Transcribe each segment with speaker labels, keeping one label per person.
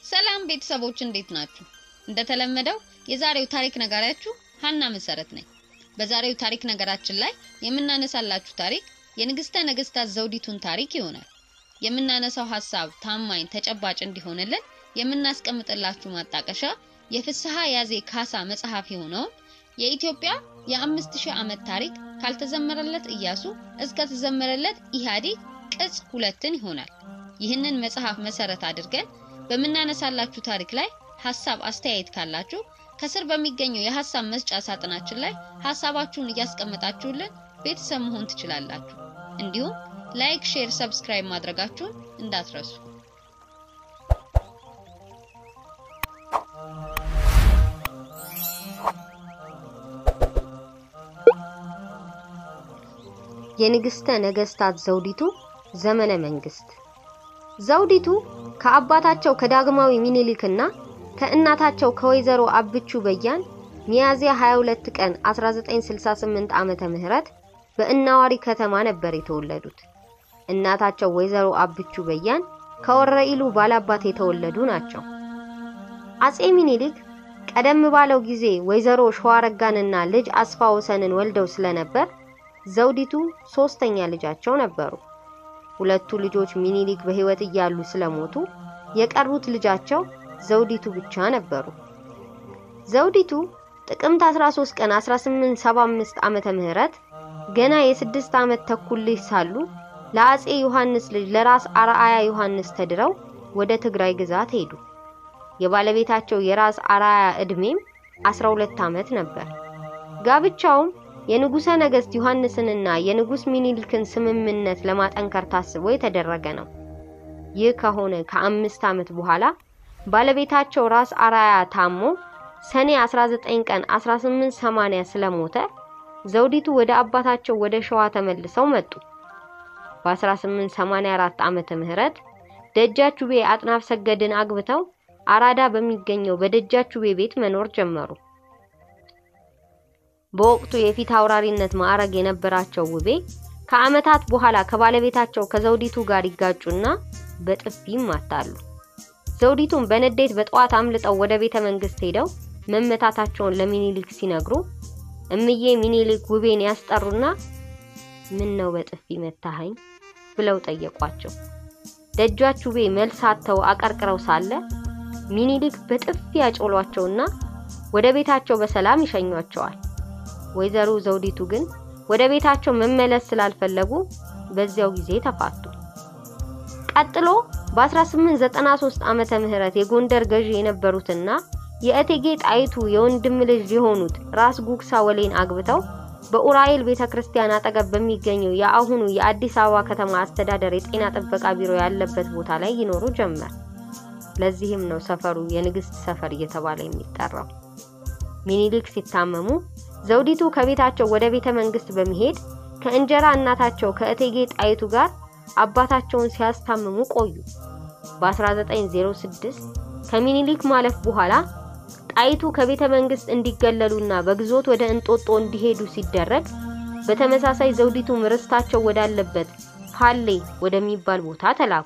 Speaker 1: ሰላም ቤተሰቦች እንዴት ናችሁ? እንደተለመደው የዛሬው ታሪክ ነጋሪያችሁ ሀና መሰረት ነኝ። በዛሬው ታሪክ ነገራችን ላይ የምናነሳላችሁ ታሪክ የንግስተ ነገስታት ዘውዲቱን ታሪክ ይሆናል። የምናነሳው ሀሳብ ታማኝ፣ ተጨባጭ እንዲሆንልን የምናስቀምጥላችሁ ማጣቀሻ የፍስሐ ያዜ ካሳ መጽሐፍ የሆነውን የኢትዮጵያ የአምስት ሺህ ዓመት ታሪክ ካልተዘመረለት ኢያሱ እስከ ተዘመረለት ኢህአዴግ ቅጽ ሁለትን ይሆናል። ይህንን መጽሐፍ መሰረት አድርገን በምናነሳላችሁ ታሪክ ላይ ሀሳብ አስተያየት ካላችሁ ከስር በሚገኘው የሀሳብ መስጫ ሳጥናችን ላይ ሀሳባችሁን እያስቀመጣችሁልን ቤተሰብ መሆን ትችላላችሁ። እንዲሁም ላይክ፣ ሼር፣ ሰብስክራይብ ማድረጋችሁን እንዳትረሱ።
Speaker 2: የንግስተ ነገስታት ዘውዲቱ ዘመነ መንግስት። ዘውዲቱ ከአባታቸው ከዳግማዊ ሚኒሊክና ከእናታቸው ከወይዘሮ አብቹ በያን ሚያዝያ 22 ቀን 1968 ዓመተ ምህረት በእናዋሪ ከተማ ነበር የተወለዱት። እናታቸው ወይዘሮ አብቹ በያን ከወረኢሉ ባላባት የተወለዱ ናቸው። አጼ ሚኒሊክ ቀደም ባለው ጊዜ ወይዘሮ ሸዋረጋንና ልጅ አስፋ ወሰንን ወልደው ስለነበር ዘውዲቱ ሶስተኛ ልጃቸው ነበሩ። ሁለቱ ልጆች ሚኒሊክ በህይወት እያሉ ስለሞቱ የቀሩት ልጃቸው ዘውዲቱ ብቻ ነበሩ። ዘውዲቱ ጥቅምት 13 ቀን 1875 ዓመተ ምህረት ገና የስድስት ዓመት ተኩል ልጅ ሳሉ ለአጼ ዮሐንስ ልጅ ለራስ አርአያ ዮሐንስ ተድረው ወደ ትግራይ ግዛት ሄዱ። የባለቤታቸው የራስ አርአያ ዕድሜም 12 ዓመት ነበር። ጋብቻውም የንጉሠ ነገሥት ዮሐንስንና የንጉሥ ሚኒሊክን ስምምነት ለማጠንከር ታስቦ የተደረገ ነው። ይህ ከሆነ ከአምስት ዓመት በኋላ ባለቤታቸው ራስ አርአያ ታሞ ሰኔ 19 ቀን 1880 ስለሞተ ዘውዲቱ ወደ አባታቸው ወደ ሸዋ ተመልሰው መጡ። በ1884 ዓመተ ምህረት ደጃቹቤ አጥናፍ ሰገድን አግብተው አራዳ በሚገኘው በደጃቹቤ ቤት መኖር ጀመሩ። በወቅቱ የፊት አውራሪነት ማዕረግ የነበራቸው ውቤ ከዓመታት በኋላ ከባለቤታቸው ከዘውዲቱ ጋር ይጋጩና በጥፊ ይማታሉ። ዘውዲቱም በንዴት በጠዋት አምልጠው ወደ ቤተ መንግስት ሄደው መመታታቸውን ለሚኒሊክ ሲነግሩ እምዬ ሚኒሊክ ውቤን ያስጠሩና ምን ነው በጥፊ መታኸኝ ብለው ጠየቋቸው። ደጃች ውቤ መልስ አጥተው አቀርቅረው ሳለ ሚኒሊክ በጥፊ ያጮሏቸውና ወደ ቤታቸው በሰላም ይሸኟቸዋል። ወይዘሮ ዘውዲቱ ግን ወደ ቤታቸው መመለስ ስላልፈለጉ በዚያው ጊዜ ተፋቱ። ቀጥሎ በ1893 ዓመተ ምህረት የጎንደር ገዢ የነበሩትና የእቴጌ ጣይቱ የወንድም ልጅ የሆኑት ራስ ጉግሳ ወሌን አግብተው በኡራኤል ቤተክርስቲያን አጠገብ በሚገኘው የአሁኑ የአዲስ አበባ ከተማ አስተዳደር የጤና ጥበቃ ቢሮ ያለበት ቦታ ላይ ይኖሩ ጀመር። ለዚህም ነው ሰፈሩ የንግስት ሰፈር እየተባለ የሚጠራው። ሚኒሊክ ሲታመሙ ዘውዲቱ ከቤታቸው ወደ ቤተ መንግስት በመሄድ ከእንጀራ እናታቸው ከእቴጌ ጣይቱ ጋር አባታቸውን ሲያስታምሙ ቆዩ። በ1906 ከሚኒሊክ ማለፍ በኋላ ጣይቱ ከቤተ መንግስት እንዲገለሉና በግዞት ወደ እንጦጦ እንዲሄዱ ሲደረግ በተመሳሳይ ዘውዲቱ ርስታቸው ወዳለበት ፋሌ ወደሚባል ቦታ ተላኩ።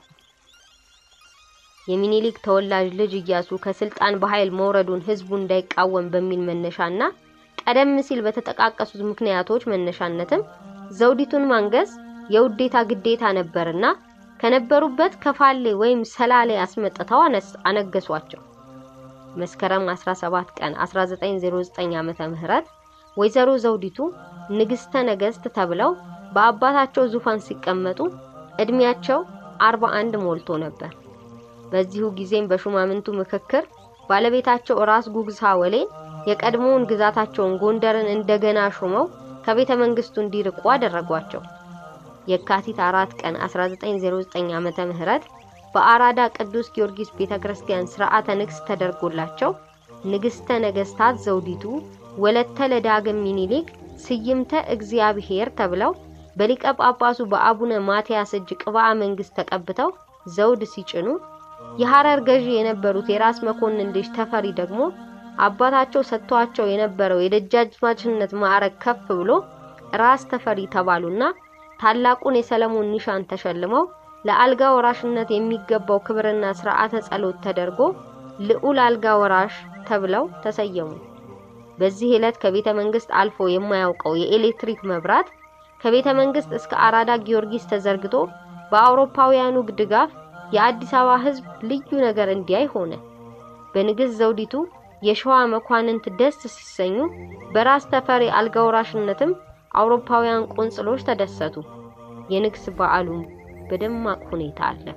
Speaker 2: የሚኒሊክ ተወላጅ ልጅ ኢያሱ ከስልጣን በኃይል መውረዱን ህዝቡ እንዳይቃወም በሚል መነሻና ቀደም ሲል በተጠቃቀሱት ምክንያቶች መነሻነትም ዘውዲቱን ማንገስ የውዴታ ግዴታ ነበርና ከነበሩበት ከፋሌ ወይም ሰላሌ አስመጥተው አነገሷቸው። መስከረም 17 ቀን 1909 ዓመተ ምህረት ወይዘሮ ዘውዲቱ ንግስተ ነገስት ተብለው በአባታቸው ዙፋን ሲቀመጡ እድሜያቸው 41 ሞልቶ ነበር። በዚሁ ጊዜም በሹማምንቱ ምክክር ባለቤታቸው ራስ ጉግሳ ወሌን የቀድሞውን ግዛታቸውን ጎንደርን እንደገና ሾመው ከቤተ መንግስቱ እንዲርቁ አደረጓቸው። የካቲት 4 ቀን 1909 ዓመተ ምህረት በአራዳ ቅዱስ ጊዮርጊስ ቤተክርስቲያን ስርዓተ ንግስ ተደርጎላቸው ንግስተ ነገስታት ዘውዲቱ ወለተ ለዳግም ሚኒሊክ ስይምተ እግዚአብሔር ተብለው በሊቀ ጳጳሱ በአቡነ ማትያስ እጅ ቅብአ መንግስት ተቀብተው ዘውድ ሲጭኑ የሐረር ገዢ የነበሩት የራስ መኮንን ልጅ ተፈሪ ደግሞ አባታቸው ሰጥቷቸው የነበረው የደጃዝማችነት ማዕረግ ከፍ ብሎ ራስ ተፈሪ ተባሉና ታላቁን የሰለሞን ኒሻን ተሸልመው ለአልጋ ወራሽነት የሚገባው ክብርና ስርዓተ ጸሎት ተደርጎ ልዑል አልጋ ወራሽ ተብለው ተሰየሙ። በዚህ ዕለት ከቤተ መንግስት አልፎ የማያውቀው የኤሌክትሪክ መብራት ከቤተ መንግስት እስከ አራዳ ጊዮርጊስ ተዘርግቶ በአውሮፓውያኑ ድጋፍ የአዲስ አበባ ሕዝብ ልዩ ነገር እንዲያይ ሆነ። በንግሥት ዘውዲቱ የሸዋ መኳንንት ደስ ሲሰኙ፣ በራስ ተፈሪ አልጋ ወራሽነትም አውሮፓውያን ቆንጽሎች ተደሰቱ። የንግስ በዓሉም በደማቅ ሁኔታ አለፈ።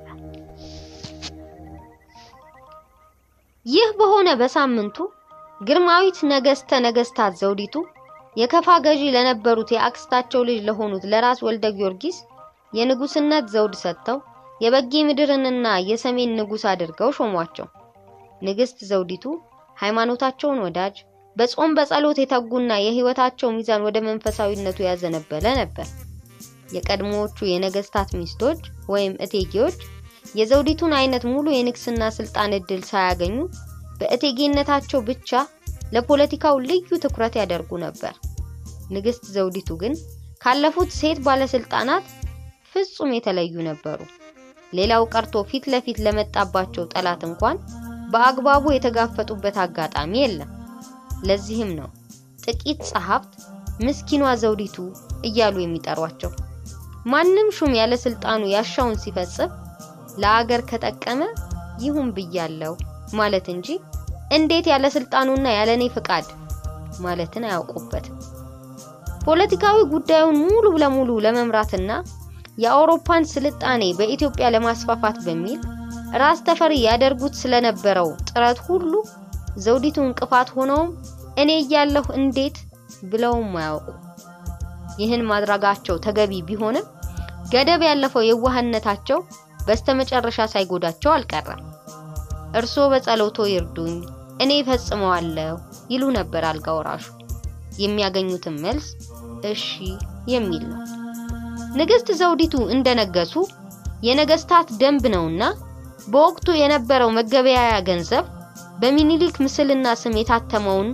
Speaker 2: ይህ በሆነ በሳምንቱ ግርማዊት ነገስተ ነገስታት ዘውዲቱ የከፋ ገዢ ለነበሩት የአክስታቸው ልጅ ለሆኑት ለራስ ወልደ ጊዮርጊስ የንጉስነት ዘውድ ሰጥተው የበጌ ምድርንና የሰሜን ንጉስ አድርገው ሾሟቸው። ንግስት ዘውዲቱ ሃይማኖታቸውን ወዳጅ፣ በጾም በጸሎት የተጉና የህይወታቸው ሚዛን ወደ መንፈሳዊነቱ ያዘነበለ ነበር። የቀድሞዎቹ የነገስታት ሚስቶች ወይም እቴጌዎች የዘውዲቱን አይነት ሙሉ የንግስና ስልጣን እድል ሳያገኙ በእቴጌነታቸው ብቻ ለፖለቲካው ልዩ ትኩረት ያደርጉ ነበር። ንግስት ዘውዲቱ ግን ካለፉት ሴት ባለስልጣናት ፍጹም የተለዩ ነበሩ። ሌላው ቀርቶ ፊት ለፊት ለመጣባቸው ጠላት እንኳን በአግባቡ የተጋፈጡበት አጋጣሚ የለም። ለዚህም ነው ጥቂት ጸሐፍት ምስኪኗ ዘውዲቱ እያሉ የሚጠሯቸው። ማንም ሹም ያለ ስልጣኑ ያሻውን ሲፈጽም ለአገር ከጠቀመ ይሁን ብያለው ማለት እንጂ እንዴት ያለ ስልጣኑና ያለ እኔ ፍቃድ ማለትን አያውቁበትም። ፖለቲካዊ ጉዳዩን ሙሉ ለሙሉ ለመምራትና የአውሮፓን ስልጣኔ በኢትዮጵያ ለማስፋፋት በሚል ራስ ተፈሪ ያደርጉት ስለነበረው ጥረት ሁሉ ዘውዲቱ እንቅፋት ሆነውም እኔ እያለሁ እንዴት ብለውም አያውቁ። ይህን ማድረጋቸው ተገቢ ቢሆንም ገደብ ያለፈው የዋህነታቸው በስተመጨረሻ ሳይጎዳቸው አልቀረም። እርሶ በጸሎቶ ይርዱኝ፣ እኔ ፈጽመዋለሁ ይሉ ነበር አልጋ ወራሹ። የሚያገኙትን መልስ እሺ የሚል ነው። ንግስት ዘውዲቱ እንደነገሱ የነገስታት ደንብ ነውና በወቅቱ የነበረው መገበያያ ገንዘብ በሚኒሊክ ምስልና ስም የታተመውን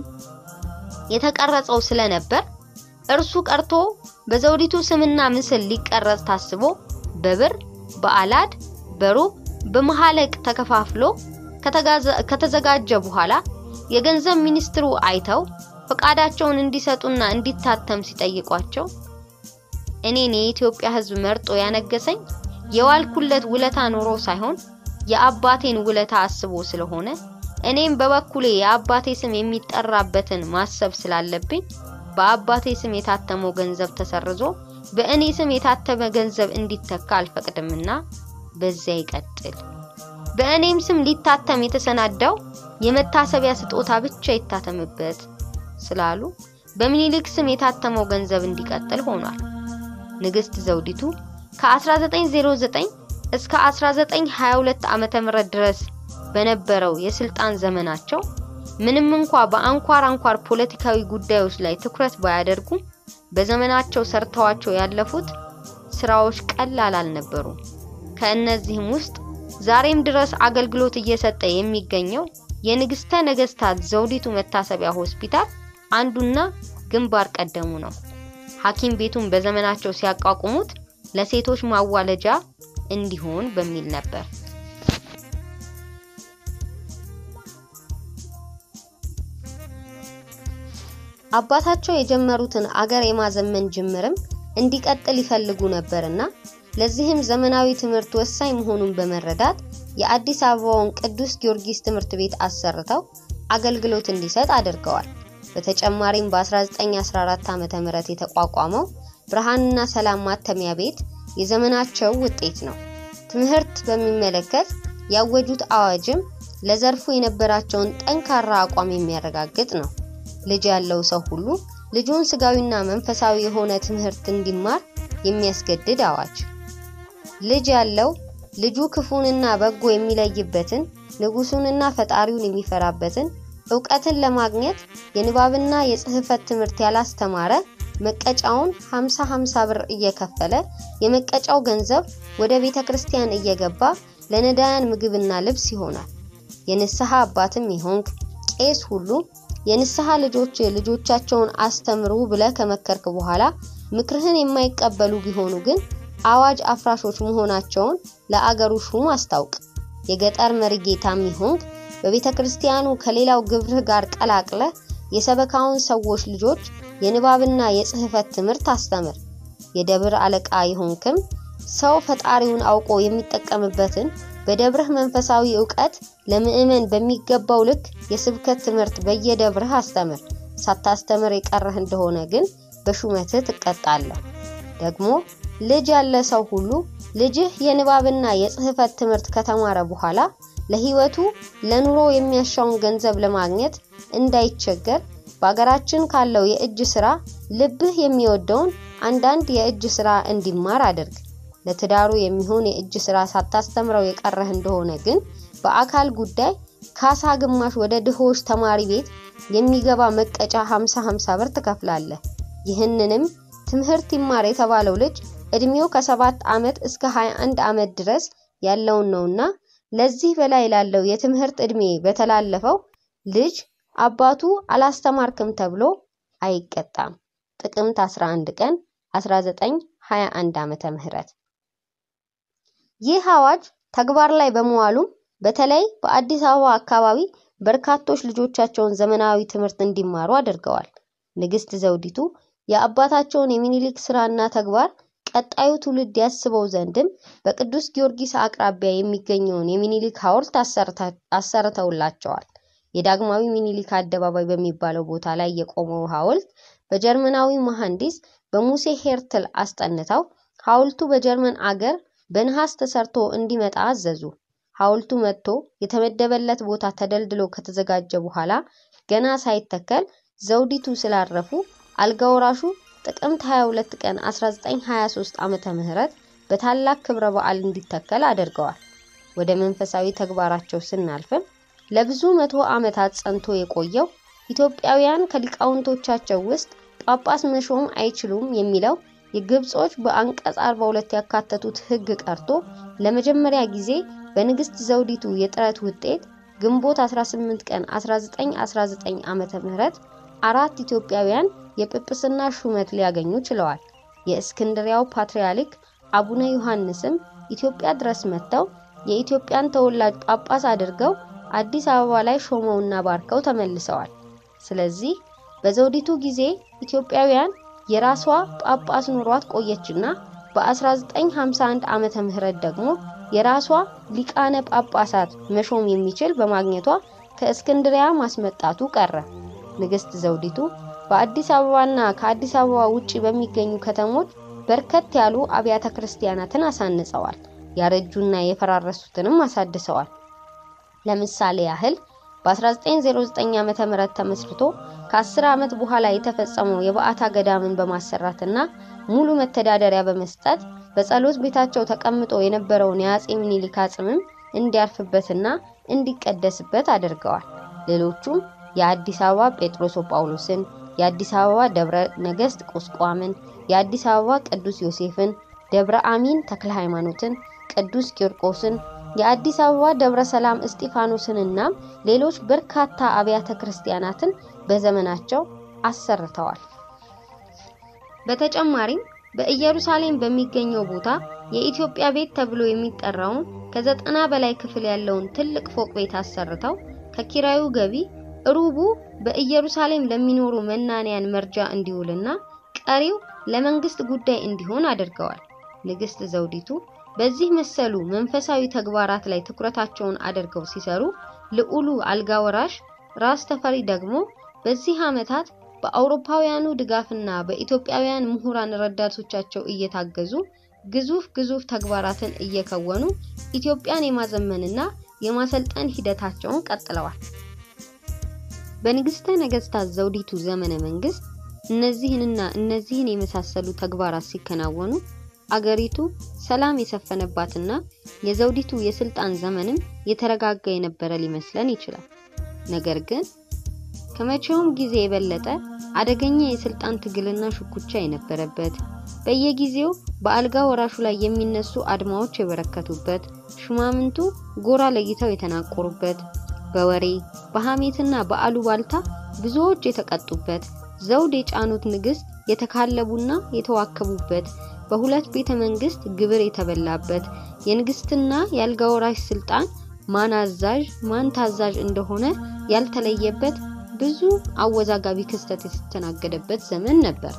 Speaker 2: የተቀረጸው ስለነበር እርሱ ቀርቶ በዘውዲቱ ስምና ምስል ሊቀረጽ ታስቦ በብር፣ በአላድ፣ በሩብ፣ በመሐለቅ ተከፋፍሎ ከተዘጋጀ በኋላ የገንዘብ ሚኒስትሩ አይተው ፈቃዳቸውን እንዲሰጡና እንዲታተም ሲጠይቋቸው እኔን የኢትዮጵያ ሕዝብ መርጦ ያነገሰኝ የዋልኩለት ውለታ ኖሮ ሳይሆን የአባቴን ውለታ አስቦ ስለሆነ እኔም በበኩሌ የአባቴ ስም የሚጠራበትን ማሰብ ስላለብኝ በአባቴ ስም የታተመው ገንዘብ ተሰርዞ በእኔ ስም የታተመ ገንዘብ እንዲተካ አልፈቅድምና በዚያ ይቀጥል። በእኔም ስም ሊታተም የተሰናዳው የመታሰቢያ ስጦታ ብቻ ይታተምበት ስላሉ በሚኒሊክ ስም የታተመው ገንዘብ እንዲቀጥል ሆኗል። ንግስት ዘውዲቱ ከ1909 እስከ 1922 ዓመተ ምህረት ድረስ በነበረው የስልጣን ዘመናቸው ምንም እንኳ በአንኳር አንኳር ፖለቲካዊ ጉዳዮች ላይ ትኩረት ባያደርጉም በዘመናቸው ሰርተዋቸው ያለፉት ስራዎች ቀላል አልነበሩም። ከእነዚህም ውስጥ ዛሬም ድረስ አገልግሎት እየሰጠ የሚገኘው የንግስተ ነገስታት ዘውዲቱ መታሰቢያ ሆስፒታል አንዱና ግንባር ቀደሙ ነው። ሐኪም ቤቱን በዘመናቸው ሲያቋቁሙት ለሴቶች ማዋለጃ እንዲሆን በሚል ነበር። አባታቸው የጀመሩትን አገር የማዘመን ጅምርም እንዲቀጥል ይፈልጉ ነበርና ለዚህም ዘመናዊ ትምህርት ወሳኝ መሆኑን በመረዳት የአዲስ አበባውን ቅዱስ ጊዮርጊስ ትምህርት ቤት አሰርተው አገልግሎት እንዲሰጥ አድርገዋል። በተጨማሪም በ1914 ዓመተ ምህረት የተቋቋመው ብርሃንና ሰላም ማተሚያ ቤት የዘመናቸው ውጤት ነው። ትምህርት በሚመለከት ያወጁት አዋጅም ለዘርፉ የነበራቸውን ጠንካራ አቋም የሚያረጋግጥ ነው። ልጅ ያለው ሰው ሁሉ ልጁን ስጋዊና መንፈሳዊ የሆነ ትምህርት እንዲማር የሚያስገድድ አዋጅ። ልጅ ያለው ልጁ ክፉንና በጎ የሚለይበትን ንጉሱንና ፈጣሪውን የሚፈራበትን እውቀትን ለማግኘት የንባብና የጽህፈት ትምህርት ያላስተማረ መቀጫውን 50 50 ብር እየከፈለ የመቀጫው ገንዘብ ወደ ቤተ ክርስቲያን እየገባ ለነዳያን ምግብና ልብስ ይሆናል። የንስሐ አባትም ይሆንክ ቄስ ሁሉ የንስሐ ልጆች ልጆቻቸውን አስተምሩ ብለ ከመከርክ በኋላ ምክርህን የማይቀበሉ ቢሆኑ ግን አዋጅ አፍራሾች መሆናቸውን ለአገሩ ሹም አስታውቅ። የገጠር መሪጌታም ይሆንክ በቤተ ክርስቲያኑ ከሌላው ግብርህ ጋር ቀላቅለህ የሰበካውን ሰዎች ልጆች የንባብና የጽሕፈት ትምህርት አስተምር። የደብር አለቃ የሆንክም ሰው ፈጣሪውን አውቆ የሚጠቀምበትን በደብርህ መንፈሳዊ ዕውቀት ለምዕመን በሚገባው ልክ የስብከት ትምህርት በየደብርህ አስተምር። ሳታስተምር የቀረህ እንደሆነ ግን በሹመትህ ትቀጣለህ። ደግሞ ልጅ ያለ ሰው ሁሉ ልጅህ የንባብና የጽሕፈት ትምህርት ከተማረ በኋላ ለሕይወቱ ለኑሮ የሚያሻውን ገንዘብ ለማግኘት እንዳይቸገር በአገራችን ካለው የእጅ ስራ ልብህ የሚወደውን አንዳንድ የእጅ ስራ እንዲማር አድርግ። ለትዳሩ የሚሆን የእጅ ስራ ሳታስተምረው የቀረህ እንደሆነ ግን በአካል ጉዳይ ካሳ ግማሽ ወደ ድሆች ተማሪ ቤት የሚገባ መቀጫ 50 50 ብር ትከፍላለህ። ይህንንም ትምህርት ይማር የተባለው ልጅ እድሜው ከሰባት ዓመት እስከ 21 ዓመት ድረስ ያለውን ነውና ለዚህ በላይ ላለው የትምህርት እድሜ በተላለፈው ልጅ አባቱ አላስተማርክም ተብሎ አይቀጣም። ጥቅምት 11 ቀን 1921 ዓመተ ምህረት ይህ አዋጅ ተግባር ላይ በመዋሉም በተለይ በአዲስ አበባ አካባቢ በርካቶች ልጆቻቸውን ዘመናዊ ትምህርት እንዲማሩ አድርገዋል። ንግስት ዘውዲቱ የአባታቸውን የሚኒሊክ ስራና ተግባር ቀጣዩ ትውልድ ያስበው ዘንድም በቅዱስ ጊዮርጊስ አቅራቢያ የሚገኘውን የሚኒሊክ ሐውልት አሰርተውላቸዋል። የዳግማዊ ሚኒሊክ አደባባይ በሚባለው ቦታ ላይ የቆመው ሐውልት በጀርመናዊ መሐንዲስ በሙሴ ሄርትል አስጠንተው ሐውልቱ በጀርመን አገር በነሐስ ተሰርቶ እንዲመጣ አዘዙ። ሐውልቱ መጥቶ የተመደበለት ቦታ ተደልድሎ ከተዘጋጀ በኋላ ገና ሳይተከል ዘውዲቱ ስላረፉ አልጋ ወራሹ ጥቅምት 22 ቀን 1923 ዓመተ ምህረት በታላቅ ክብረ በዓል እንዲተከል አድርገዋል። ወደ መንፈሳዊ ተግባራቸው ስናልፍም ለብዙ መቶ ዓመታት ጸንቶ የቆየው ኢትዮጵያውያን ከሊቃውንቶቻቸው ውስጥ ጳጳስ መሾም አይችሉም የሚለው የግብጾች በአንቀጽ 42 ያካተቱት ሕግ ቀርቶ ለመጀመሪያ ጊዜ በንግስት ዘውዲቱ የጥረት ውጤት ግንቦት 18 ቀን 1919 ዓመተ ምህረት አራት ኢትዮጵያውያን የጵጵስና ሹመት ሊያገኙ ችለዋል። የእስክንድሪያው ፓትርያርክ አቡነ ዮሐንስም ኢትዮጵያ ድረስ መጥተው የኢትዮጵያን ተወላጅ ጳጳስ አድርገው አዲስ አበባ ላይ ሾመውና ባርከው ተመልሰዋል። ስለዚህ በዘውዲቱ ጊዜ ኢትዮጵያውያን የራሷ ጳጳስ ኑሯት ቆየችና በ1951 ዓመተ ምህረት ደግሞ የራሷ ሊቃነ ጳጳሳት መሾም የሚችል በማግኘቷ ከእስክንድሪያ ማስመጣቱ ቀረ። ንግስት ዘውዲቱ በአዲስ አበባና ከአዲስ አበባ ውጪ በሚገኙ ከተሞች በርከት ያሉ አብያተ ክርስቲያናትን አሳንጸዋል። ያረጁና የፈራረሱትንም አሳድሰዋል። ለምሳሌ ያህል በ1909 ዓመተ ምህረት ተመስርቶ ከ10 ዓመት በኋላ የተፈጸመው የበዓታ ገዳምን በማሰራትና ሙሉ መተዳደሪያ በመስጠት በጸሎት ቤታቸው ተቀምጦ የነበረውን የአጼ ምኒልክ አጽምም እንዲያርፍበትና እንዲቀደስበት አድርገዋል። ሌሎቹም የአዲስ አበባ ጴጥሮስ ጳውሎስን፣ የአዲስ አበባ ደብረ ነገስት ቁስቋምን፣ የአዲስ አበባ ቅዱስ ዮሴፍን፣ ደብረ አሚን ተክለ ሃይማኖትን፣ ቅዱስ ቂርቆስን፣ የአዲስ አበባ ደብረ ሰላም እስጢፋኖስንና ሌሎች በርካታ አብያተ ክርስቲያናትን በዘመናቸው አሰርተዋል። በተጨማሪም በኢየሩሳሌም በሚገኘው ቦታ የኢትዮጵያ ቤት ተብሎ የሚጠራውን ከዘጠና በላይ ክፍል ያለውን ትልቅ ፎቅ ቤት አሰርተው ከኪራዩ ገቢ ሩቡ በኢየሩሳሌም ለሚኖሩ መናንያን መርጃ እንዲውልና ቀሪው ለመንግስት ጉዳይ እንዲሆን አድርገዋል። ንግስት ዘውዲቱ በዚህ መሰሉ መንፈሳዊ ተግባራት ላይ ትኩረታቸውን አድርገው ሲሰሩ፣ ልዑሉ አልጋ ወራሽ ራስ ተፈሪ ደግሞ በዚህ ዓመታት በአውሮፓውያኑ ድጋፍና በኢትዮጵያውያን ምሁራን ረዳቶቻቸው እየታገዙ ግዙፍ ግዙፍ ተግባራትን እየከወኑ ኢትዮጵያን የማዘመንና የማሰልጠን ሂደታቸውን ቀጥለዋል። በንግስተ ነገስታት ዘውዲቱ ዘመነ መንግስት እነዚህንና እነዚህን የመሳሰሉ ተግባራት ሲከናወኑ አገሪቱ ሰላም የሰፈነባትና የዘውዲቱ የስልጣን ዘመንም የተረጋጋ የነበረ ሊመስለን ይችላል። ነገር ግን ከመቼውም ጊዜ የበለጠ አደገኛ የስልጣን ትግልና ሽኩቻ የነበረበት፣ በየጊዜው በአልጋ ወራሹ ላይ የሚነሱ አድማዎች የበረከቱበት፣ ሹማምንቱ ጎራ ለይተው የተናቆሩበት፣ በወሬ በሐሜትና በአሉባልታ ብዙዎች የተቀጡበት፣ ዘውድ የጫኑት ንግስት የተካለቡና የተዋከቡበት፣ በሁለት ቤተ መንግስት ግብር የተበላበት፣ የንግስትና የአልጋ ወራሽ ስልጣን ማን አዛዥ ማን ታዛዥ እንደሆነ ያልተለየበት ብዙ አወዛጋቢ ክስተት የተስተናገደበት ዘመን ነበር።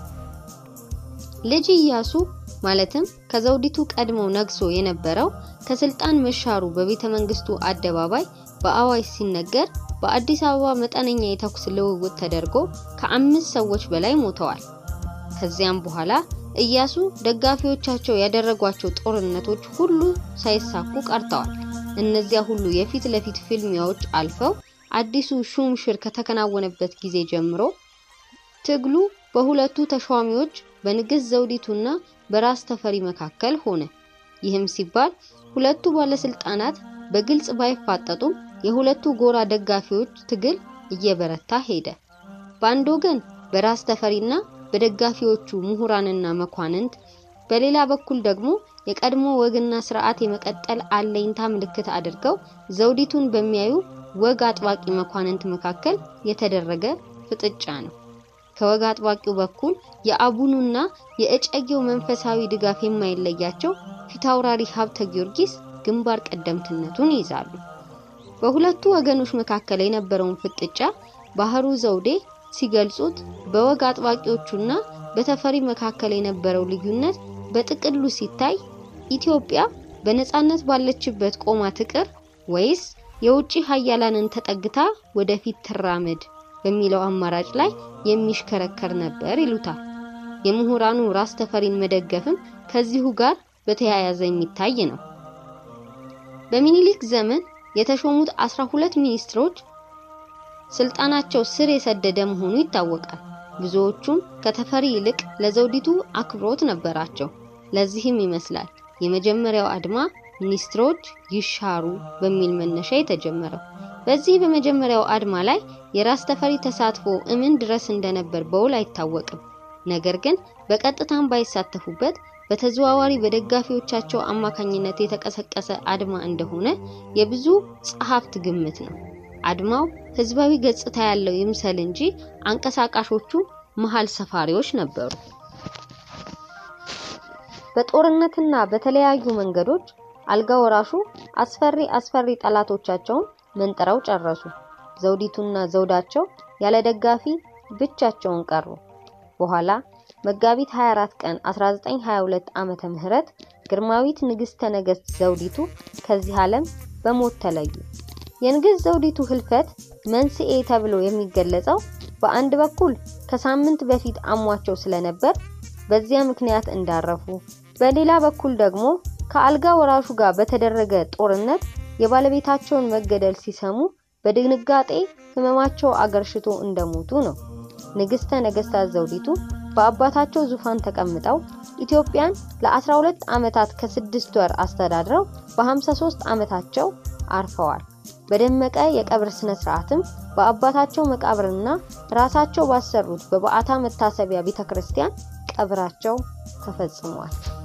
Speaker 2: ልጅ ኢያሱ ማለትም ከዘውዲቱ ቀድሞ ነግሶ የነበረው ከስልጣን መሻሩ በቤተ መንግስቱ አደባባይ በአዋጅ ሲነገር በአዲስ አበባ መጠነኛ የተኩስ ልውውጥ ተደርጎ ከአምስት ሰዎች በላይ ሞተዋል። ከዚያም በኋላ ኢያሱ ደጋፊዎቻቸው ያደረጓቸው ጦርነቶች ሁሉ ሳይሳኩ ቀርተዋል። እነዚያ ሁሉ የፊት ለፊት ፍልሚያዎች አልፈው አዲሱ ሹም ሽር ከተከናወነበት ጊዜ ጀምሮ ትግሉ በሁለቱ ተሿሚዎች በንግስት ዘውዲቱና በራስ ተፈሪ መካከል ሆነ። ይህም ሲባል ሁለቱ ባለስልጣናት በግልጽ ባይፋጠጡም የሁለቱ ጎራ ደጋፊዎች ትግል እየበረታ ሄደ። በአንድ ወገን በራስ ተፈሪና በደጋፊዎቹ ምሁራንና መኳንንት፣ በሌላ በኩል ደግሞ የቀድሞ ወግና ስርዓት የመቀጠል አለኝታ ምልክት አድርገው ዘውዲቱን በሚያዩ ወግ አጥባቂ መኳንንት መካከል የተደረገ ፍጥጫ ነው። ከወግ አጥባቂው በኩል የአቡኑና የእጨጌው መንፈሳዊ ድጋፍ የማይለያቸው ፊታውራሪ ሀብተ ጊዮርጊስ ግንባር ቀደምትነቱን ይይዛሉ። በሁለቱ ወገኖች መካከል የነበረውን ፍጥጫ ባህሩ ዘውዴ ሲገልጹት በወግ አጥባቂዎቹና በተፈሪ መካከል የነበረው ልዩነት በጥቅሉ ሲታይ ኢትዮጵያ በነጻነት ባለችበት ቆማ ትቅር ወይስ የውጭ ሀያላንን ተጠግታ ወደፊት ትራመድ በሚለው አማራጭ ላይ የሚሽከረከር ነበር ይሉታል። የምሁራኑ ራስ ተፈሪን መደገፍም ከዚሁ ጋር በተያያዘ የሚታይ ነው። በሚኒሊክ ዘመን የተሾሙት አስራ ሁለት ሚኒስትሮች ስልጣናቸው ስር የሰደደ መሆኑ ይታወቃል። ብዙዎቹም ከተፈሪ ይልቅ ለዘውዲቱ አክብሮት ነበራቸው። ለዚህም ይመስላል የመጀመሪያው አድማ ሚኒስትሮች ይሻሩ በሚል መነሻ የተጀመረው። በዚህ በመጀመሪያው አድማ ላይ የራስ ተፈሪ ተሳትፎ እምን ድረስ እንደነበር በውል አይታወቅም። ነገር ግን በቀጥታም ባይሳተፉበት በተዘዋዋሪ በደጋፊዎቻቸው አማካኝነት የተቀሰቀሰ አድማ እንደሆነ የብዙ ጸሐፍት ግምት ነው። አድማው ህዝባዊ ገጽታ ያለው ይምሰል እንጂ አንቀሳቃሾቹ መሃል ሰፋሪዎች ነበሩ። በጦርነትና በተለያዩ መንገዶች አልጋ ወራሹ አስፈሪ አስፈሪ ጠላቶቻቸውን መንጥረው ጨረሱ። ዘውዲቱና ዘውዳቸው ያለ ደጋፊ ብቻቸውን ቀሩ። በኋላ መጋቢት 24 ቀን 1922 ዓመተ ምህረት ግርማዊት ንግስተ ነገስት ዘውዲቱ ከዚህ ዓለም በሞት ተለዩ። የንግስት ዘውዲቱ ህልፈት መንስኤ ተብሎ የሚገለጸው በአንድ በኩል ከሳምንት በፊት አሟቸው ስለነበር በዚያ ምክንያት እንዳረፉ፣ በሌላ በኩል ደግሞ ከአልጋ ወራሹ ጋር በተደረገ ጦርነት የባለቤታቸውን መገደል ሲሰሙ በድንጋጤ ህመማቸው አገርሽቶ እንደሞቱ ነው። ንግስተ ነገስታት ዘውዲቱ በአባታቸው ዙፋን ተቀምጠው ኢትዮጵያን ለ12 ዓመታት ከስድስት ወር አስተዳድረው በ53 ዓመታቸው አርፈዋል። በደመቀ የቀብር ስነ ስርዓትም በአባታቸው መቃብርና ራሳቸው ባሰሩት በበዓታ መታሰቢያ ቤተክርስቲያን ቀብራቸው ተፈጽሟል።